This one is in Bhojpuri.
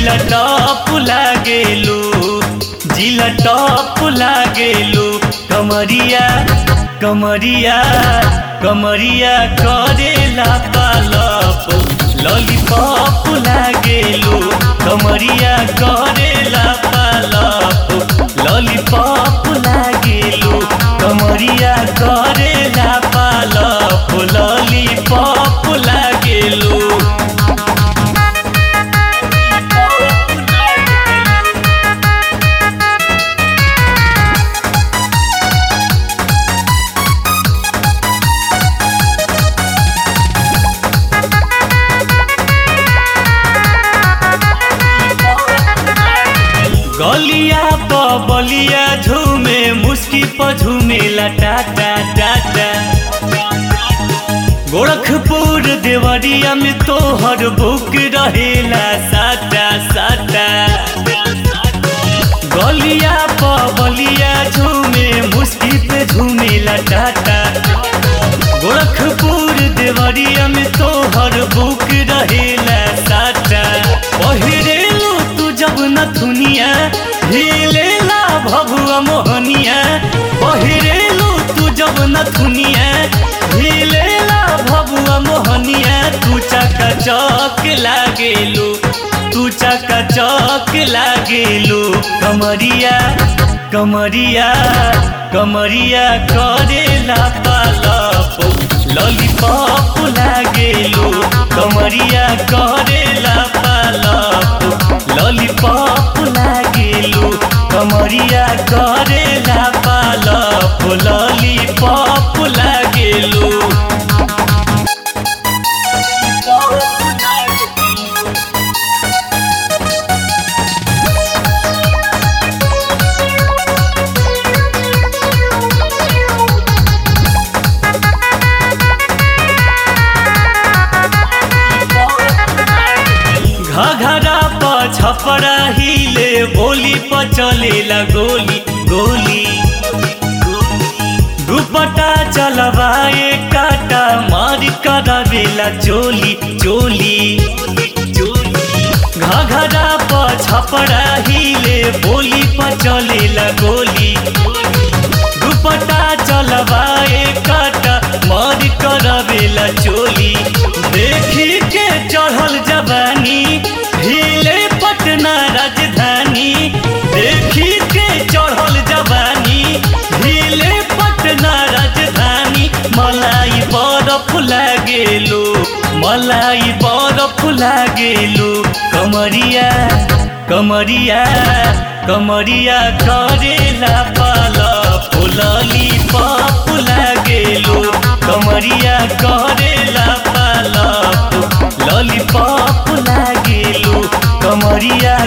जिला टॉप लागेलू जिला टॉप लागेलू कमरिया कमरिया कमरिया करेला पालप लॉलीपॉप लागेलू कमरिया करेला पालप लॉलीपॉप लागेलू कमरिया करेला पालप लॉलीपॉप लागेलू गलिया प बलिया झूमे मुस्की प झूमेला टाटा टाटा गोरखपुर देवरिया में तोहर बुक रहेला साटा साटा गलिया प बलिया झूमे मुस्की पे झूमेला टाटा गोरखपुर देवरिया में तोहर बुक रहेला साटा पहिरेलू तू जब नथुनिया हिलेला भभुआ मोहनिया पहिरेलू तू जब नथुनिया हिलेला भभुआ मोहनिया तू चका चौक लागेलू तू चका चौक लागेलू कमरिया कमरिया कमरिया करेला पालप लॉलीपॉप लागेलू कमरिया करेला पालप लॉलीपॉप लागेलू कमरिया करेला पालप लॉलीपॉप लागेलू घघरा प छपरा हिले बोली प चलेला गोली गोली दुपट्टा चलवाए काटा मार करावेला चोली चोली घघरा प छपरा हिले बोली प चलेला गोली दुपट्टा चलवाए काटा मार करावेला चोली देखी के चढ़ल जवानी हिले पटना राजधानी देखी के चढ़ल जवानी हिले पटना राजधानी मलाई बरफ लागेलो मलाई बरफ लागेलो कमरिया कमरिया कमरिया करेला पाला फुलली पाप लागेलो कमरिया करेला पाला लॉलीपॉप लागेलू कमरिया